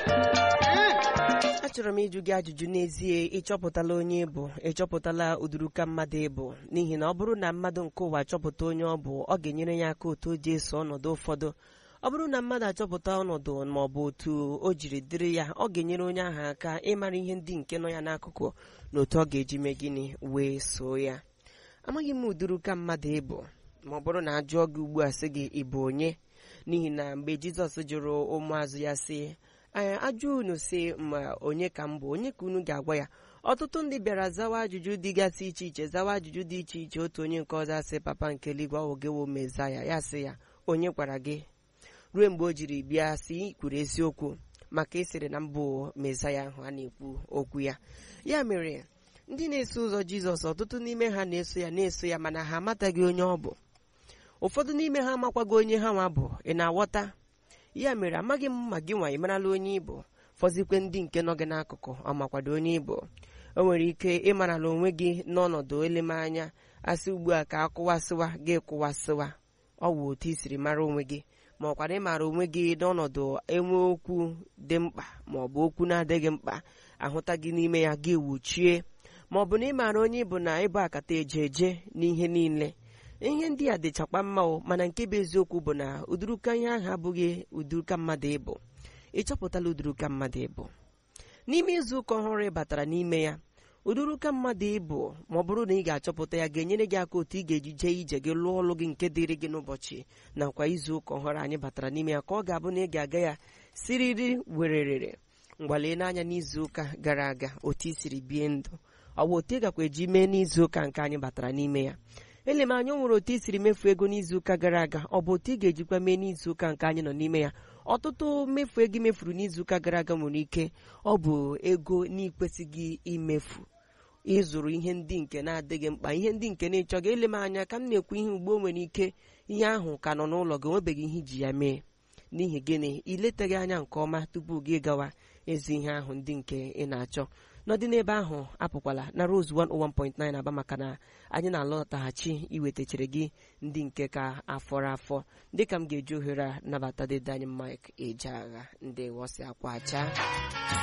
achọrọ m ịjụ gị ajụjụ n'ezie ịchọpụtala onye ịbụ ịchọpụtala ụdịrịka mmadụ ịbụ n'ihi na ọ bụrụ na mmadụ nke ụwa chọpụta onye ọ bụ ọ ga-enyere ya aka otu o ji eso ọnọdụ ụfọdụ ọ bụrụ na mmadụ achọpụta ọnọdụ ma ọ bụ otu o jiri dịrị ya ọ ga-enyere onye ahụ aka ịmara ihe ndị nke nọ ya n'akụkụ na otu ọ ga-eji mee gịnị wee soo ya amaghị m ụdịrịka mmadụ ịbụ ma ọ bụrụ na ajụọ gị ugbu a sị gị ịbụ onye n'ihi na mgbe jizọs jụrụ ụmụazụ ya sị ajụ unu si ma onye ka m bụ onye ka unu ga-agwa ya ọtụtụ ndị bịara zawa ajụjụ dịgasị iche iche zawa ajụjụ dị iche iche otu onye nke ọzọ asị papa nke eluigwe ogewo meza ya ya sị ya onye gwara gị ruo mgbe o jiri bịa si kwuru eziokwu maka ịsịrị na mbụ mezaya ahụ a na-ekwu okwu ya ya mere ndị na-eso ụzọ jizọs ọtụtụ n'ime ha na-eso ya na-eso ya mana ha amataghị onye ọ bụ ụfọdụ n'ime ha amakwaghị onye ha nwa bụ ị na-aghọta ya mere amaghị m ma gị nwa ị marala onye ịbụ fọzikwe ndị nke nọ gị n'akụkụ ọ makwado onye ịbụ o nwere ike ịmarala onwe gị n'ọnọdụ elemanya asị ugbu a ka akụwasịwa gị kụwasịwa ọ wụ otu i siri mara onwe gị ma ọkwara ịmara onwe gị n'ọnọdụ enwe okwu dị mkpa ma ọ bụ okwu na-adịghị mkpa ahụta gị n'ime ya gị wuchie ma ọ bụ na ịmara onye ịbụ na ịbụ akata eje eje n'ihe niile ihe ndị a dịchakwa mma o mana nke bụ eziokwu bụ na ụdịrịka ihe ahụ abụghị ụdịrịka mmadụ ịbụ ịchọpụtala ụdịrịka mmadụ ịbụ n'ime izu ụka ọhụrụ ị batara n'ime ya ụdịrịka mmadụ ịbụ ma ọ bụrụ na ị ga-achọpụta ya ga-enyere gị aka otu ị ga-eji jee ije gị lụọ ọlụ gị nke dịrị gị n'ụbọchị nakwa izu ụka ọhụrụ anyị batara n'ime ya ka ọ ga-abụ na ị ga-aga ya siriri wererere mgbalee n'anya n'izu ụka gara aga otu i siri bie ndụ ọ bụ otu ị gakwa eji mee n'izu ụka nke anyị batara n'ime ya ele m anya nwere otu i siri mefu ego n'izuụka gara aga ọ bụ otu ị ga-ejikwa mee n'izuụka nke anyị nọ n'ime ya ọtụtụ mmefu ego mefuru n'izuụka gara aga nwere ike ọ bụ ego n'ikwesịghị imefu ịzụrụ ihe ndị nke na-adịghị mkpa ihe ndị nke na-ịchọghị ele m anya ka m na-ekwu ihe ugbo nwere ike ihe ahụ ka nọ n'ụlọ gị onwebeghị ihe iji ya mee n'ihi gịnị iletaghị anya nke ọma tupu gị gawa ezi ihe ahụ ndị nke ị na-achọ n'ọdị n'ebe ahụ apụkwala na Rose 101.9 aba maka na anyị na-alọtaghachi iwetachere gị ndị nke ka afọrọ afọ dịka m ga-eji ohere a nabata dede anyị Mike Ejeagha ndị wọsi akwa acha